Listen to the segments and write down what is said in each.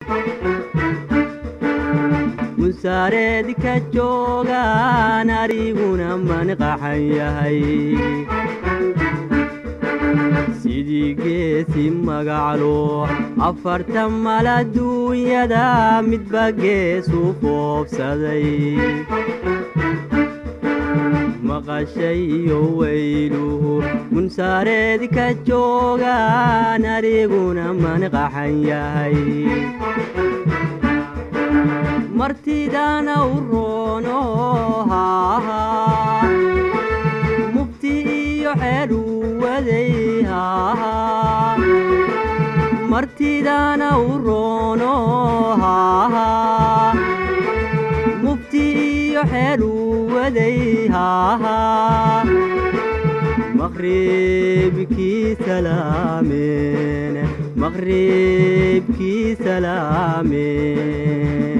munsaareed ka joogaan aniguna manqaxan yahay sidii geesi magaclo afartan mal adduunyada midba geesu foobsaday maqashayo weyluhu munsaareed ka joogaan aniguna manqaxan yahay martidana u roono haaha mugti iyo xeelu waday haaha martidana u roono haaha mugti iyo xeelu waday haaha maqribkii salaameen maqribkii salaameen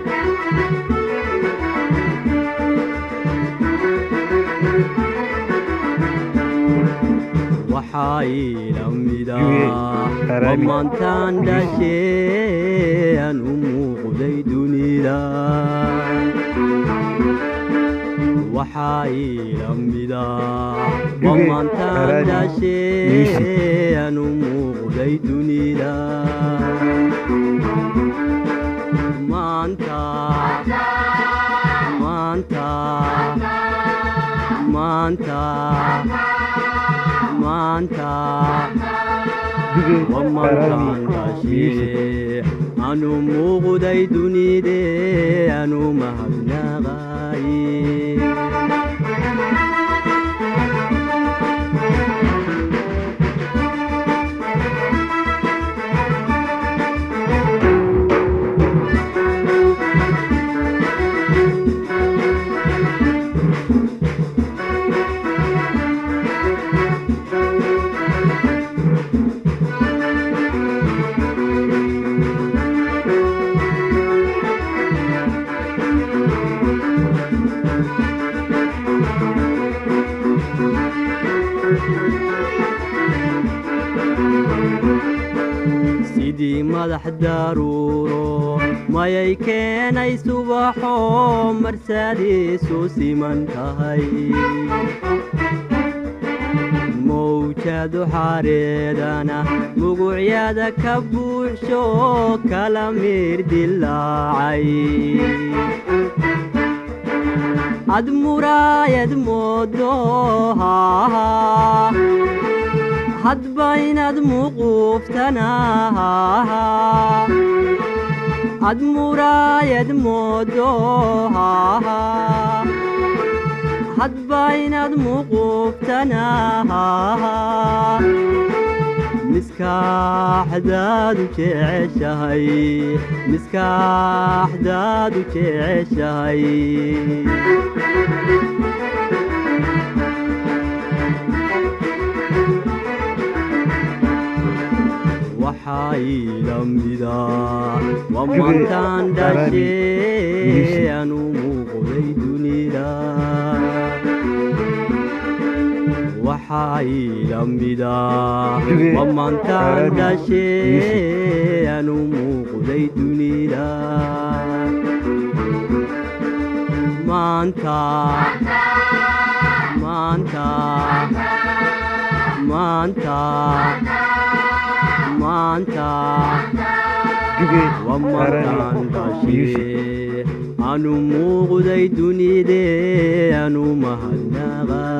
waxaa ila mida maantaan dhashee aan u muuqday dunida waxaa ila mida maantaan dhashee aan u muuqday dunida maanta maanta maanta maanta wamantaan dhashee anu muuqday dunidee anu mahadnaqaye sidii madax daruuro mayay keenay subaxo marsadiisu siman tahay mawjadu xareedana mugucyada ka buuxsho kala miir dilaacay ad muraayad moodo haaha hadba inaad muuquuftana haaha ad muraayad moodo haaha hadba inaad muuquuftana haaha miskaaxdaadu jeceshahay miskaaxdaadu jeceshahay waxaa ila mida wamantaan dhashee anu muuqday dunida waxaa ila mida wamantaan dhashee anu muuqday dunida maanta maanta maanta maanta wamantaan dhashee anu muuqday dunidee anu mahadnaqay